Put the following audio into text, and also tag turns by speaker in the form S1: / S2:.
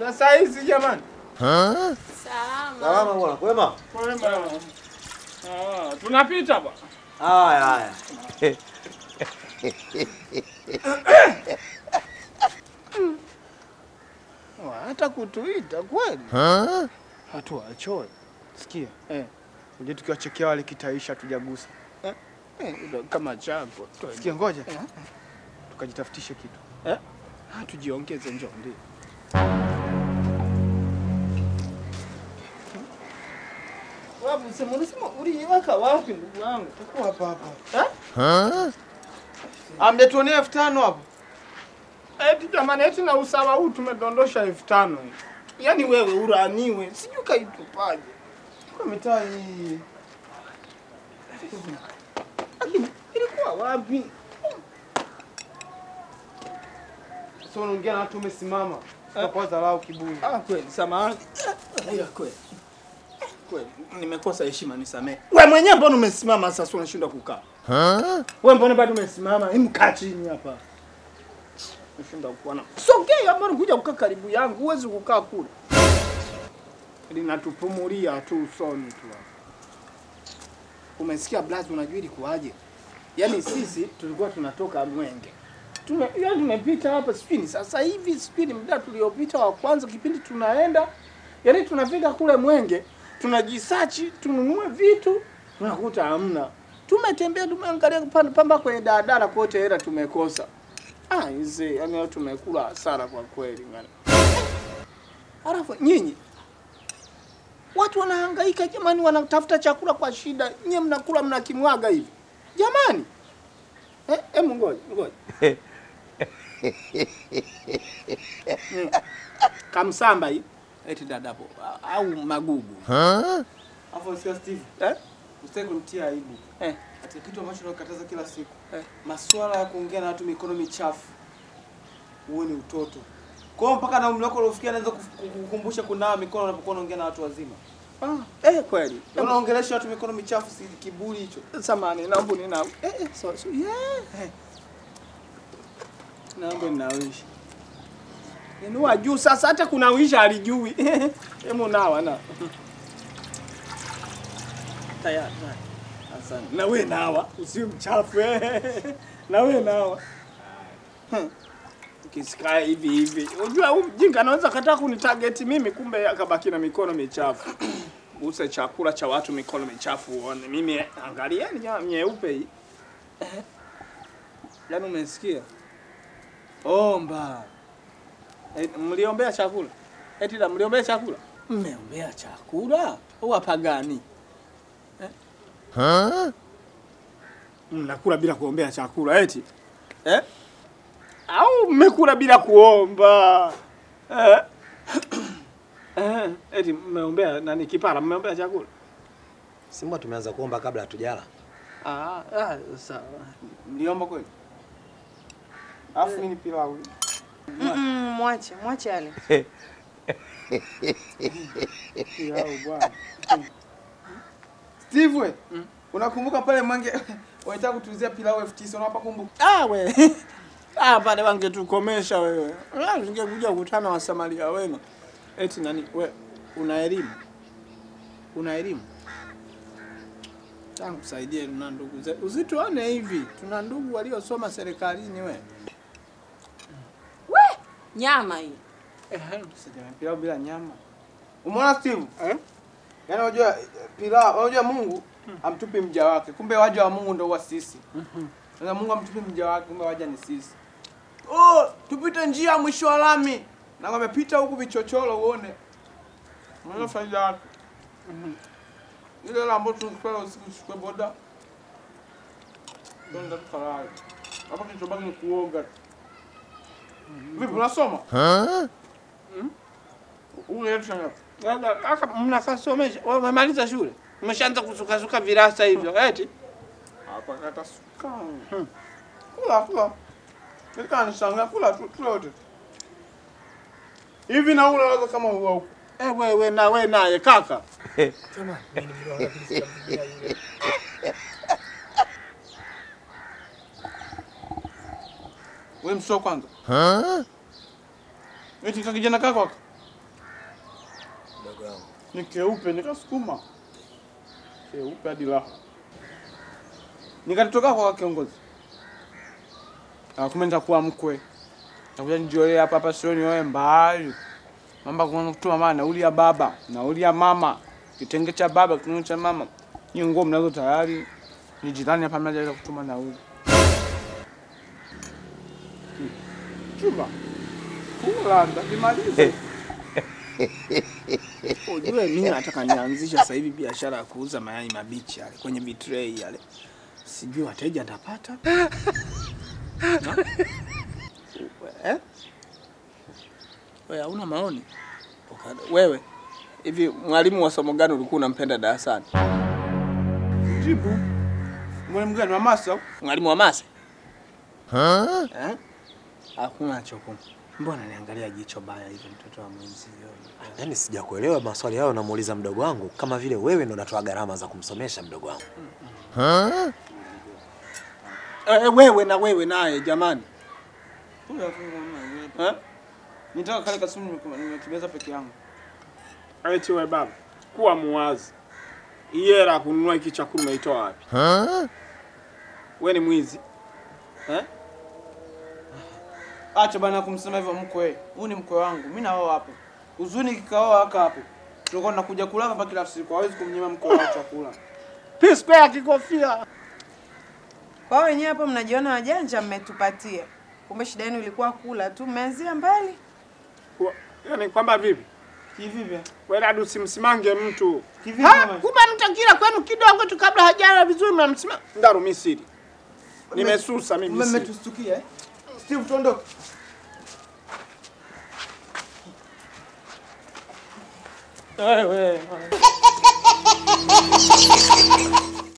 S1: Sasa hizi jamani.
S2: Salama.
S3: Salama bwana, kwema?
S1: Kwema. Ah, tunapita bwana.
S3: Haya haya.
S1: Wa, Hata kutuita kweli. Hatuwachoe. Sikia. Eh. Uje tukiwachekea wale kitaisha tujagusa. Eh? Eh, ndo kama chako. Sikia ngoja. Tukajitafutishe kitu. Eh? Ah, tujiongeze njoo ndio. Wapi sema unasema uliiweka wapi ndugu wangu? Tuko hapa hapa. Eh? Amdetuonea elfu tano hapo. Eti jamani, eti na usawa huu tumedondosha elfu tano hii. Yaani wewe uraniwe, sijui kaitupaje kwa mitaa hii. Lakini ilikuwa wapi?
S4: Sasa unaongea na watu umesimama. Utakuwa dharau kiburi.
S1: Ah, kweli samahani. Ila kweli. Kweli nimekosa heshima, nisamehe. Wewe mwenyewe mbona umesimama sasa unashindwa kukaa? Wewe mbona bado umesimama? Hebu kaa chini hapa. Unashindwa kuona. Sogea mbona kuja kukaa karibu yangu? Huwezi kukaa kule. Linatupumulia tu usoni tu. hapa. Umesikia Blaz, unajua ilikuwaje? Yaani sisi tulikuwa tunatoka Mwenge. Tume, yaani tumepita hapa sijui ni sasa hivi sijui ni muda tuliopita wa kwanza kipindi tunaenda yaani tunafika kule Mwenge tunajisachi tununue vitu tunakuta hamna. Tumetembea tumeangalia panda pamba kwenye daladala kote hela tumekosa. Ah, hizi yaani leo tumekula hasara kwa kweli ngani. Alafu nyinyi watu wanahangaika jamani, wanatafuta chakula kwa shida, nyie mnakula mnakimwaga hivi jamani. Eh, eh, ngoja ngoja Mm. Kamsamba hii eti dadapo au magugu
S4: Afu sio Steve.
S1: eh?
S4: Usitaki kunitia aibu.
S1: Eh.
S4: Katika kitu ambacho nakataza kila siku.
S1: Eh.
S4: Masuala ya kuongea na watu mikono michafu. Huo ni utoto. Kwa hiyo mpaka na umri wako uliofikia anaweza kukukumbusha kunawa mikono unapokuwa unaongea na watu wazima.
S1: Ah, eh kweli.
S4: Unaongelesha watu mikono michafu si kiburi hicho.
S1: Samani, naomba nina eh, eh, so, so, yeah. Naomba ninawishi. Inua juu sasa hata kuna wisha alijui. Hemu nawa na. Tayari. tayari. Asante. Na wewe nawa, usiwe mchafu eh. Na wewe nawa. Hmm. Ukisikaa hivi hivi. Unajua huyu mjinga anaweza kataa kunitarget mimi kumbe akabaki na mikono michafu. Use chakula cha watu mikono michafu uone. Mimi angalieni jamaa nyeupe hii. Eh. Yaani umesikia? Omba. Eh, mliombea chakula? Eti la mliombea chakula? Mmeombea chakula? Wapagani. Eh? Mnakula bila kuombea chakula eti? Eh? Au mmekula bila kuomba? Eh? Eh, eti mmeombea nani kipara mmeombea chakula?
S3: Simba tumeanza kuomba kabla hatujala.
S1: Ah, ah sawa.
S4: Mliomba kweli? Alafu nini pilau?
S2: Mm, mwache, mwache ale.
S1: Pilau bwana.
S4: Steve we. Unakumbuka pale Mwenge wanataka kutuuzia pilau elfu tisa unawapa kumbuka?
S1: Ah we. Ah pale wangetukomesha wewe. Ah ungekuja kukutana wa Samaria wema. Eti nani we una elimu? Una elimu? Tangu kusaidie na ndugu zetu. Usituone hivi. Tuna ndugu waliosoma serikalini we.
S2: We, nyama hii.
S1: Eh,
S4: Sijana pilau bila nyama. Umeona Steve?
S1: eh?
S4: Yaani unajua pilau, unajua Mungu amtupi mja wake. Kumbe waja wa Mungu ndio wa sisi. Sasa Mungu amtupi mja wake, kumbe waja ni sisi. Oh, tupite njia ya mwisho wa lami. Na wamepita huku vichochoro uone. Unaona faida yake. Ile ile ambayo tulikwenda usiku tuchukue boda. Ndio ndo tukalala. Hapa kilichobaki ni kuoga. Vipi unasoma? Ule yetu shanga.
S1: Labda kaka mnakasomesha. Wewe umemaliza shule? Umeshaanza kusukasuka virasa hivyo. Eti?
S4: Hapa kata suka. Kula kula. Nika nishangaa kula tu kula wote. Hivi na ule unaweza kama huwa huko.
S1: Eh, wewe na wewe naye kaka.
S4: Wewe msio kwanza. Eti kaka kijana kako. ni keupe, nikasukuma keupe hadi raha, nikatoka kwa kiongozi. Ah, kumbe nitakuwa mkwe, nitakuja nijiolea hapa hapa, sioni wewe mbali mamba kuna kutuma mama nauli ya baba, nauli ya mama, kitenge cha baba, kitenge cha mama, hiyo nguo mnazo tayari, ni jirani hapa mnaja kutuma nauli. Hmm. Chuma kula ndakimaliza.
S1: Ujue mimi nataka nianzisha sasa hivi biashara ya kuuza mayai mabichi yale kwenye vitray yale. Sijui wateja nitapata. Ha? eh? Wewe hauna maoni? Uka- Wewe hivi mwalimu wa somo gani ulikuwa unampenda darasani?
S4: Jibu. Mwalimu gani mamasa?
S1: Mwalimu wa mase? Eh? Hakuna choko. Mbona niangalia jicho baya hivi mtoto wa mwenzio?
S3: Yaani sijakuelewa maswali hayo namuuliza mdogo wangu kama vile wewe ndo unatoa gharama za kumsomesha mdogo wangu.
S1: Eh, wewe na wewe naye jamani. Eh?
S4: Nitaka kale kasimu nime- nimekimeza peke yangu.
S1: Eti we baba, kuwa muwazi. Hii hela ya kununua hiki chakula umeitoa wapi? We ni mwizi eh?
S4: Acha bana kumsema hivyo mkwe. Huyu ni mkwe wangu. Mimi nao hapo. Uzuni kikaoa haka hapo. Tulikuwa tunakuja kula hapa kila siku. Hawezi kumnyima mkwe wao chakula.
S1: P square kikofia.
S2: Kwa hiyo wenyewe hapo mnajiona wajanja, mmetupatia. Kumbe shida yenu ilikuwa kula tu, mmeanzia mbali.
S1: Kwa- Yaani kwamba vipi?
S4: Kivipi?
S1: Wewe hadi usimsimange mtu.
S4: Kivipi?
S1: Ha,
S4: mama?
S1: kumbe mtakila kwenu kidogo tu kabla hajala vizuri mnamsima. Ndaro mimi siri. Nimesusa mimi siri.
S4: Mmetustukia eh? Steve tuondoke.
S1: Wewe.